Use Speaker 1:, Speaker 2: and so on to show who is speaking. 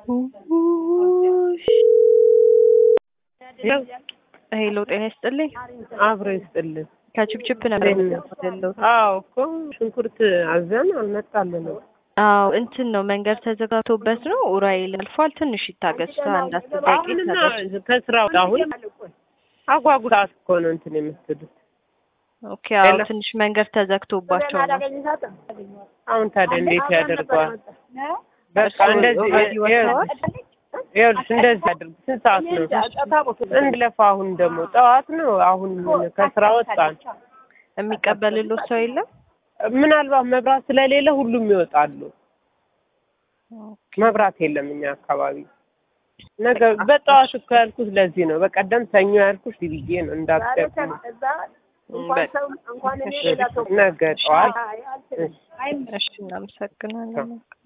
Speaker 1: ሄሎ ጤና ይስጥልኝ።
Speaker 2: አብሮ ይስጥልን።
Speaker 1: ከችፕችፕ ነበር የምደውለው።
Speaker 2: አዎ እኮ ሽንኩርት አዘን አልመጣልንም።
Speaker 1: አዎ እንትን ነው መንገድ ተዘጋግቶበት ነው። ኡራኤል አልፏል። ትንሽ ይታገስ። አንድ አስር ደቂቃ
Speaker 2: አሁንና
Speaker 1: ይታገስ።
Speaker 2: ከስራ አሁን አጓጉ ሰዓት እኮ ነው እንትን የምትሉት።
Speaker 1: ኦኬ አዎ
Speaker 2: ሌላ?
Speaker 1: ትንሽ መንገድ ተዘግቶባቸው ነው።
Speaker 2: አሁን ታዲያ እንዴት ያደርገዋል? በቃ
Speaker 1: እሱ
Speaker 2: እንደዚህ
Speaker 1: ኦልሬዲ ወጥተዋል?
Speaker 2: ይኸውልሽ እንደዚህ አድርግ። ስንት ሰዓት ነው? እንለፋ። አሁን ደግሞ ጠዋት ነው። አሁን ከስራ ወጣን።
Speaker 1: የሚቀበልሎት ሰው የለም።
Speaker 2: ምናልባት መብራት ስለሌለ ሁሉም ይወጣሉ። መብራት የለም እኛ አካባቢ። ነገ በጠዋት እኮ ያልኩት ለዚህ ነው። በቀደም ሰኞ ያልኩሽ ብዬ ነው እንዳትደግሙ።
Speaker 1: በቃ
Speaker 2: ነገ ጠዋት
Speaker 1: እሺ እናመሰግናለን።